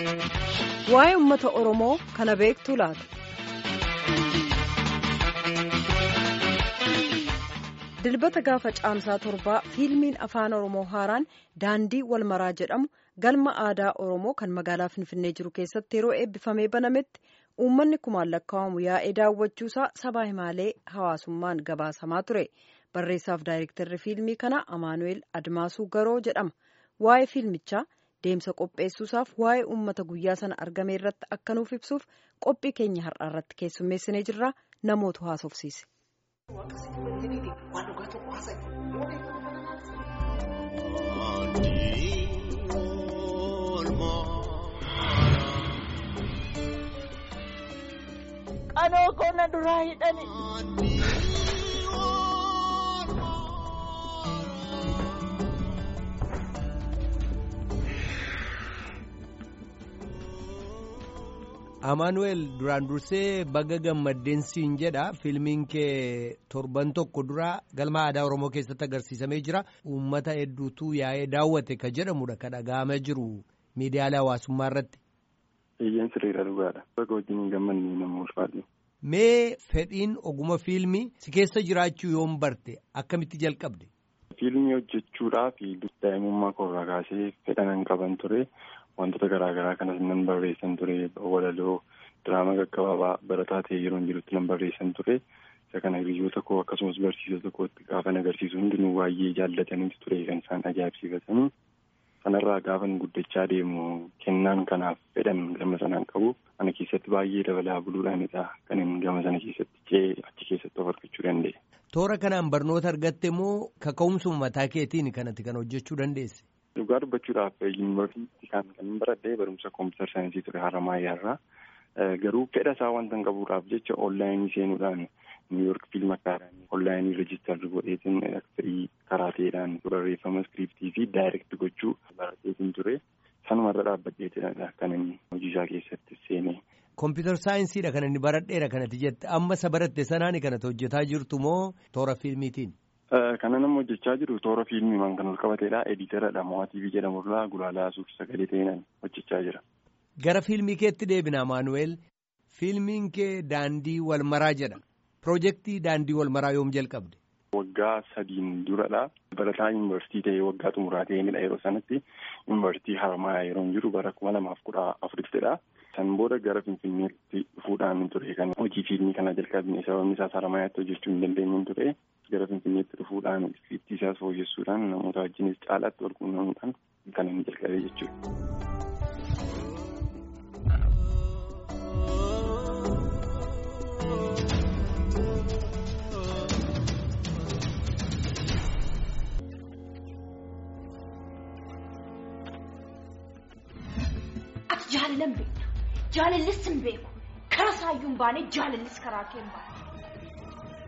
Waa'ee uummata Oromoo kana beektu laata? Dilbata gaafa caamsaa torbaa fiilmiin afaan Oromoo haaraan daandii walmaraa jedhamu galma aadaa Oromoo kan magaalaa Finfinnee jiru keessatti yeroo eebbifamee banametti uummanni kumaan lakkaa'amu yaa'ee daawwachuusaa sabaa himaalee hawaasummaan gabaasamaa ture. Barreessaaf daayirektarri fiilmii kanaa Amaanu'eel Admaasuu Garoo jedhama. Waa'ee fiilmichaa deemsa qopheessuusaaf waa'ee uummata guyyaa sana argame irratti akka nuuf ibsuuf qophii keenya har'aa irratti keessummeessinee jirra namootu haasofsiise. Qanoo koona duraa hidhani. Amaanu'eel duraan dursee baga gammaddeen siin jedha fiilmiin kee torban tokko dura galma aadaa Oromoo keessatti agarsiisamee jira uummata hedduutu yaa'ee daawwate ka jedhamudha ka dhaga'amaa jiru miidiyaalee hawaasummaa irratti. Eeyyeen sirriidha dhugaadha. Baga wajjin gammanni nama ulfaatu. Mee fedhiin oguma fiilmii si keessa jiraachuu yoom barte akkamitti jalqabde? Fiilmii hojjechuudhaaf daa'imummaa koorraa kaasee fedhan qaban ture. wantoota garaagaraa kanas nan barreessan ture walaloo diraamaa gaggabaabaa barataa ta'ee yeroo jirutti nan barreessan ture isa kana hiriyoota koo akkasumas barsiisota kootti gaafa agarsiisu hundinuu baay'ee jaallataniitu ture kan isaan ajaa'ibsiifatanii sanarraa gaafan guddachaa deemu kennaan kanaaf fedhan gama sanaan qabu ana keessatti baay'ee dabalaa buluudhaanidha kan inni gama sana keessatti cee achi keessatti of argachuu danda'e. Toora kanaan barnoota argatte moo kaka'umsuma mataa keetiin kanatti kan hojjechuu dandeesse? Dhugaa dubbachuudhaaf yuunivarsiitii kan kan baradhee barumsa kompiitar saayinsii ture Haramaayyaa irraa garuu fedha isaa wanta hin qabuudhaaf jecha onlaayinii seenuudhaan niiwuyoork fiilm akaadaamii onlaayinii reejistarri godheetiin aktirii karaa ta'eedhaan barreeffama iskiriiptii fi daayirekti gochuu baradheetiin ture sanumarra dhaabbadheetidha kan inni hojii isaa keessatti seenee. Kompiitar saayinsiidha kan inni baradheera kanatti jette amma isa baratte sanaani kanatti hojjetaa jirtu moo toora fiilmiitiin? Kana nama hojjechaa jiru toora fiilmiimaan kan ol qabateedha. Editeeradha. Mo'aa TV jedhamurraa gulaalaa suuf sagalee ta'een hojjechaa jira. Gara fiilmii keetti deebina Maanuweel. Fiilmiin kee daandii walmaraa jedha. Piroojeektii daandii walmaraa yoom jalqabde? Waggaa sadiin duradha. Barataa yuunivarsiitii ta'ee waggaa xumuraa ta'eenidha yeroo sanatti. Yuunivarsiitii Haramayaa yeroo jiru bara kuma lamaaf kudha afurittidha. San booda gara Finfinneetti dhufuudhaan ture kan hojii fiilmii kana jalqabne sababni isaas Haramayaatti hojjechuu hin dandeenye ture. gara finfinneetti dhufuudhaan iskiriiptii isaas fooyyessuudhaan namoota wajjinis caalaatti wal quunnamuudhaan kan inni jalqabee jechuudha. Ati jaalalan beektu. Jaalallis hin beeku. Kara saayyuu hin baane jaalallis karaa kee hin baane.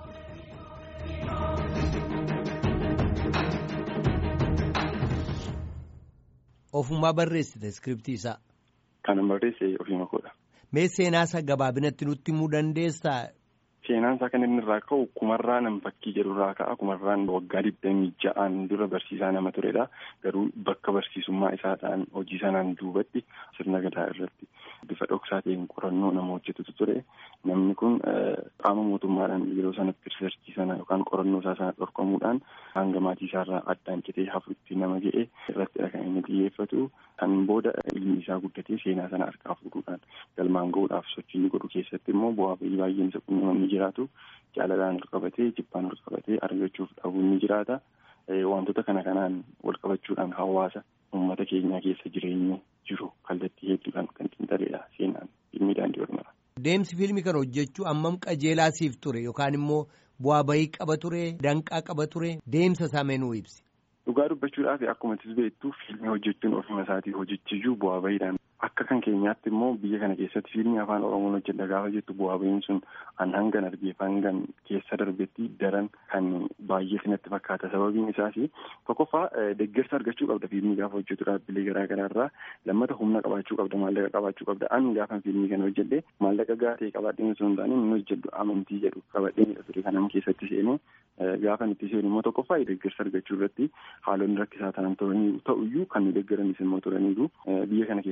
Ofumaa barreessite iskiriiptii isaa. Kan barreesse ofiima koodha. Mee seenaa isaa gabaabinatti nutti himuu dandeessaa? Seenaan isaa kan inni irraa ka'u kumarraa nam fakkii jedhurraa ka'a. Kumarraan waggaa digdamii ja'aan dura barsiisaa nama turedha. Garuu bakka barsiisummaa isaa ta'an hojii sanaan duubatti sirna gadaa irratti bifa dhoksaa ta'een qorannoo nama hojjetutu ture. Namni kun qaama mootummaadhaan yeroo sanatti riisarchii sana yookaan qorannoo isaa sana dhorkamuudhaan hanga maatii isaarraa addaan citee hafuutti nama ga'e irrattidha kan inni xiyyeeffatu. Kan booda ilmi isaa guddatee seenaa sana harkaa fuudhuudhaan galmaan ga'uudhaaf sochii inni godhu keessatti immoo bu'aa bahii baay'een isa quunnaman ni jiraatu. Jaalalaan ol qabatee jibbaan ol qabatee argachuuf dhabuun ni jiraata. Wantoota kana kanaan wal qabachuudhaan hawaasa uummata keenyaa keessa jireenya jiru kallattii hedduudhaan kan xiinxaleedha seenaan fiilmii daandii walmaraa. Deemsi fiilmii kana hojjechuu ammam qajeelaa siif ture yookaan immoo bu'aa bahii qaba ture danqaa qaba ture deemsa isaa meenuu ibsi. Dhugaa dubbachuudhaaf akkuma itti beektu fiilmii hojjechuun ofuma isaatii hojichiyyuu bu'aa bahiidhaan akka kan keenyaatti immoo biyya kana keessatti fiilmii afaan oromoon hojjedha gaafa jettu bu'aa bahiin sun an hangan argeef hangan keessa darbetti daran kan baay'ee sinatti fakkaata sababiin isaas tokkoffaa deeggarsa argachuu qabda fiilmii gaafa hojjetu dhaabbilee garaa garaarraa lammata humna qabaachuu qabda maallaqa qabaachuu qabda an gaafa fiilmii kana hojjedhe maallaqa gaatee qabaadheen osoo hin taane inni hojjedhu amantii jedhu qabadheen ture kanam keessatti seenee gaafa itti seenu immoo tokkoffaa deeggarsa argachuu irratti haalonni rakkisaa ta'an ta'uyyuu kan nu deeggaranis immoo turaniiru biyya kana keessatti immoo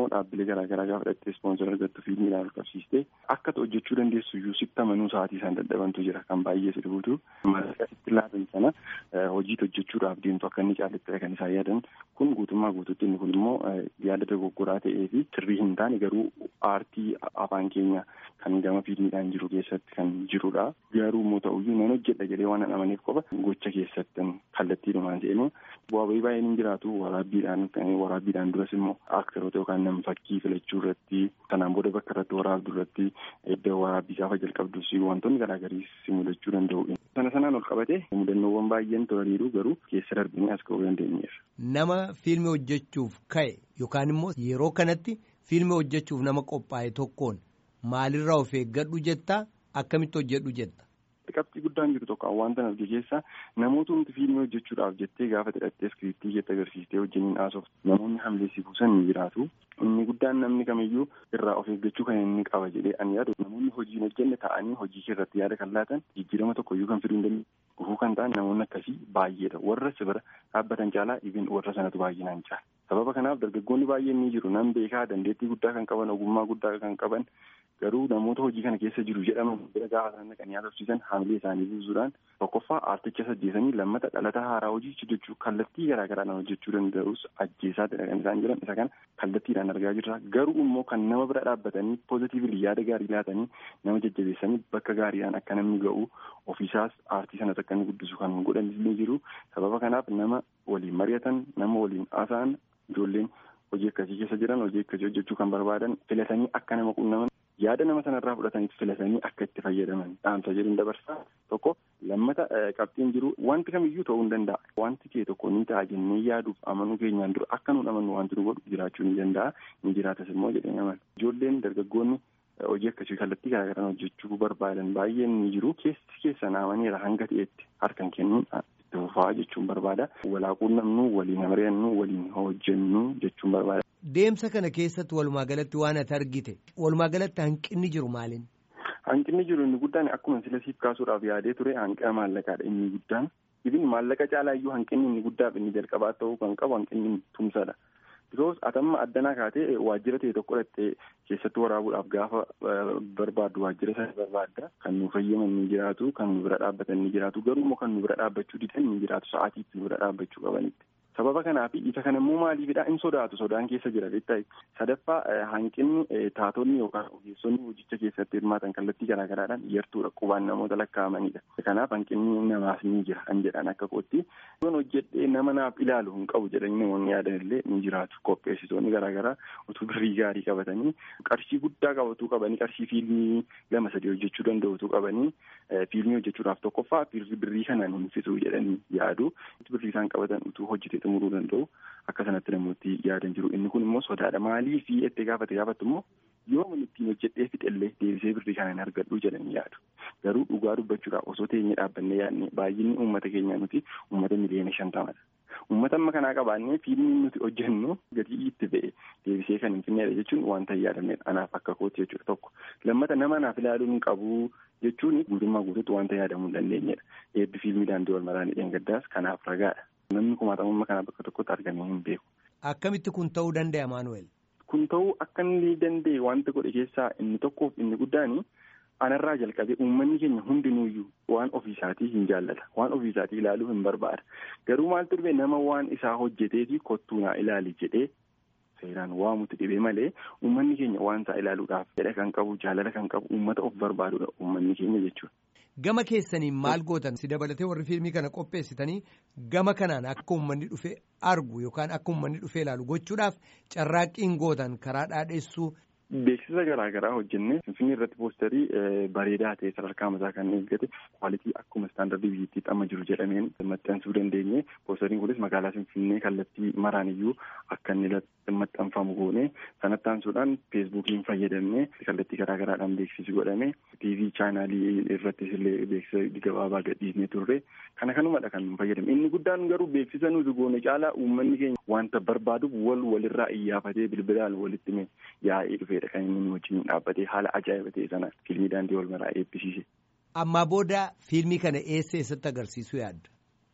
dhaabbilee garaagaraa gaafa dhattee ispoonsor argattu fiilmiidhaan ol qabsiistee akka hojjechuu dandeessu iyyuu sitti amanuu sa'aatii isaan dadhabantu jira kan baay'ee si dhibuutu maallaqa sitti laatan sana hojiitti hojjechuudhaaf deemtu akka inni caalatti kan isaan yaadan kun guutummaa guutuutti inni kun immoo yaada dogoggoraa ta'ee fi sirrii hin taane garuu aartii afaan keenya kan gama fiilmiidhaan jiru keessatti kan jirudha. Garuu immoo ta'uyyuu nan hojjedha jedhee waan hin amaniif qofa gocha keessatti kallattiidhumaan jedhee bu'aa bahii baay'een hin jiraatu waraabbiidhaan waraabbiidhaan duras immoo aktoroota yookaan nam fakkii filachuu irratti sanaan booda bakka irratti waraabdu irratti iddoo waraabbii gaafa jalqabdus wantoonni garaagarii si mudachuu danda'u. Sana sanaan ol qabate mudannoowwan baay'een turaniiru garuu keessa darbinee as ga'uu dandeenyeera. Nama fiilmii hojjechuuf ka'e yookaan immoo yeroo kanatti fiilmii hojjechuuf nama qophaa'e tokkoon maalirraa of eeggadhu jettaa akkamitti hojjedhu jetta. qabxii guddaan jiru tokko wanta arge keessa namoota hundi fiilmii hojjechuudhaaf jettee gaafa hidhattee iskiriiptii jette agarsiistee wajjiniin haasoftu namoonni hamleessi buusan ni jiraatu inni guddaan namni kamiyyuu irraa of eeggachuu kan inni qaba jedhee ani yaadu namoonni hojii hin hojjenne ta'anii hojii irratti yaada kan laatan jijjiirama tokkoyyuu kan fiduu hin dandeenye gufuu kan ta'an namoonni akkasii baay'eedha warra si bira dhaabbatan caalaa ibin warra sanatu baay'inaan caala sababa kanaaf dargaggoonni baay'een ni jiru nan beekaa dandeettii guddaa kan qaban ogummaa guddaa kan qaban garuu namoota hojii kana keessa jiru jedhaman bira gaafa sana kan yaadofsiisan hamilee isaanii buusuudhaan tokkoffaa aarticha ajjeesanii lammata dhalata haaraa hojii hojjechuu kallattii garaagaraadhaan hojjechuu danda'us ajjeesaatidha kan isaan jiran isa kana kallattiidhaan argaa jirra garuu immoo kan nama bira dhaabbatanii poozitiivili yaada gaarii laatanii nama jajjabeessanii bakka gaariidhaan akka namni ga'u ofiisaas aartii sanas akka inni guddisu kan godhan ni jiru sababa kanaaf nama waliin mari'atan nama waliin haasa'an ijoolleen hojii akkasii keessa jiran hojii akkasii hojjechuu kan barbaadan filatanii akka nama qunnaman yaada nama sanarraa fudhataniif filatanii akka itti fayyadaman dhaamsa jedhuun dabarsaa tokko lammata qabxiin jiru wanti kamiyyuu ta'uu hin danda'a wanti kee tokko ni ta'a jennee yaaduuf amanuu keenyaan dura akka nuun amannu wanti nu godhu jiraachuu ni danda'a ni jiraatas immoo jedhee aman ijoolleen dargaggoonni hojii akkasii kallattii garaagaraan hojjechuu barbaadan baay'een ni jiru keessi keessan amaniira hanga ta'etti harkan kennuun itti fufaa jechuun barbaada walaaquun namnu waliin mari'annu waliin hojjennu jechuun barbaada. Deemsa kana keessatti walumaa galatti waan ati argite walumaa galatti hanqinni jiru maaliin? Hanqinni jiru inni guddaan akkuma sila siif kaasuudhaaf yaadee ture hanqina maallaqaadha inni guddaan. Ibin maallaqa caalaa iyyuu hanqinni inni guddaaf inni jalqabaa ta'uu kan qabu hanqinni tumsadha. Bikoos atamma addanaa kaatee waajjira ta'e tokko dhattee keessatti waraabuudhaaf gaafa barbaaddu waajjira sana barbaadda kan nu fayyaman ni jiraatu kan nu bira dhaabbatan ni jiraatu garuu immoo kan nu bira dhaabbachuu didan ni jiraatu sa'aatii itti nu bira dhaabbachuu qabanitti. sababa kanaaf isa kana immoo maaliifidha in sodaatu sodaan keessa jira beektaa sadaffaa hanqinni taatonni yookaan ogeessonni hojicha keessatti hirmaatan kallattii garaagaraadhaan iyartuudha qubaan namoota lakkaa'amanidha kanaaf hanqinni namaas ni jira kan jedhan akka kootti yoon hojjedhee nama naaf ilaalu hin qabu jedhanii namoonni yaadan illee ni jiraatu qopheessitoonni garaagaraa utuu birrii gaarii qabatanii qarshii guddaa qabatuu qabanii qarshii fiilmii lama sadii hojjechuu danda'utu qabanii fiilmii hojjechuudhaaf tokkoffaa birrii kanaan hin fixuu jedhanii yaadu birrii isaan qabatan utuu hojjete xumuruu danda'u akka sanatti namooti yaadan jiru inni kun immoo sodaadha maalii fi itti gaafate gaafattu immoo yooma ittiin hojjedhee fixellee deebisee birrii kana hin argadhu jedhanii yaadu garuu dhugaa dubbachuudhaaf osoo teenyee dhaabbannee yaadne baay'inni uummata keenyaa nuti uummata miliyoona shantamadha. Uummata amma kanaa qabaannee fiilmiin nuti hojjennu gatii itti ba'e deebisee kan hin finneedha jechuun wanta hin yaadamnedha anaaf akka kooti jechuudha tokko lammata nama naaf ilaaluu hin qabu jechuun guutummaa guutuutti wanta yaadamuu hin dandeenyedha eebbi fiilmii daandii wal maraanii dheengaddaas kanaaf ragaadha. Namni kumaatamummaa kana bakka tokkotti argamee hin beeku. Akkamitti kun ta'uu danda'a Maanuweel? Kun ta'uu akka inni danda'e wanta godhe keessaa inni tokkoof inni guddaani anarraa jalqabee uummanni keenya hundinuuyyuu waan ofiisaatii hin jaallata waan ofiisaatii ilaaluu hin barbaada garuu maaltu dhufe nama waan isaa hojjetee fi kottuu naa ilaali jedhee seeraan waamutti dhibee malee uummanni keenya waan isaa ilaaluudhaaf fedha kan qabu jaalala kan qabu uummata of barbaadudha uummanni keenya jechuudha. Gama keessaniin maal gootan si dabalatee warri fiilmii kana qopheessitanii gama kanaan akka uummanni dhufee argu yookaan akka uummanni dhufee ilaalu gochuudhaaf carraaqqiin gootan karaa dhaadheessuu. Beeksisa garaagaraa hojjennee Finfinnee irratti poosterii bareedaa ta'e sadarkaa mataa kan eeggate kwaalitii akkuma istaandardii biyyattiitti amma jiru jedhameen maxxansuu dandeenye poosteriin kunis magaalaa Finfinnee kallattii maraan iyyuu akka inni maxxanfamu goone sanatti aansuudhaan feesbuukiin fayyadamne kallattii garaagaraadhaan beeksisi godhame tiivii chaanaalii irrattis illee beeksisa gabaabaa gadhiisnee turre kana kanumadha kan fayyadame inni guddaan garuu beeksisa nuti goone caalaa uummanni keenya wanta barbaaduuf wal walirraa iyyafatee bilbilaan walitti yaa'ee dhufe. kan inni wajjin dhaabbatee haala ajaa'iba ta'e sana fiilmii daandii wal maraa eebbisiise. Ammaa booda fiilmii kana eessa eessatti agarsiisuu yaadda?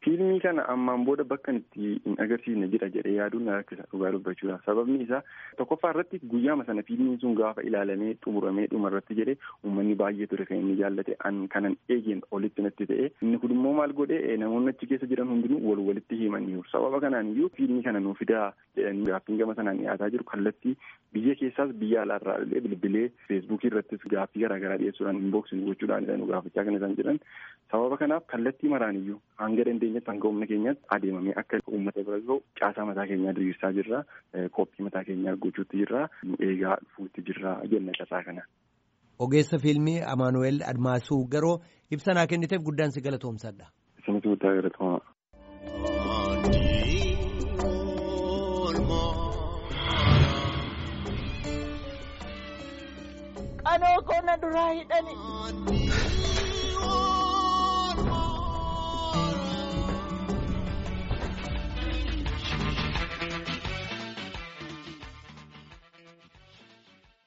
Fiilmii kana ammaan booda bakka itti hin agarsiisne jira jedhee yaaduun na rakkisa dhugaa dubbachuudha. Sababni isaa tokkoffaa irratti guyyaama sana fiilmiin sun gaafa ilaalamee xumuramee dhuma irratti jedhee uummanni baay'ee ture kan inni jaallate an kanan eegeen olitti natti ta'e inni kun immoo maal godhee namoonni achi keessa jiran hundinuu wal walitti himaniiru. Sababa kanaan iyyuu fiilmii kana nuu fidaa jedhanii gaaffiin gama sanaan dhiyaataa jiru kallattii biyya keessaas biyya alaarraa illee bilbilee feesbuukii irrattis gaaffii garaagaraa dhiyeessuudhaan inboksiin gochuudhaan nu gaafachaa kan isaan jiran sababa kanaaf kallattii maraan iyyuu hanga dandeenyatti hanga humna keenyatti adeemamee akka uummata bira gahu caasaa mataa keenyaa diriirsaa jirra qophii mataa keenyaa gochuutti jirra nu eegaa dhufuutti jirra jenna carraa kana. Ogeessa fiilmii Amaanuweel Admaasuu garoo ibsa naa kenniteef guddaan si galatoomsadha. Isinitti guddaa galatooma. Qanoo koona duraa hidhani.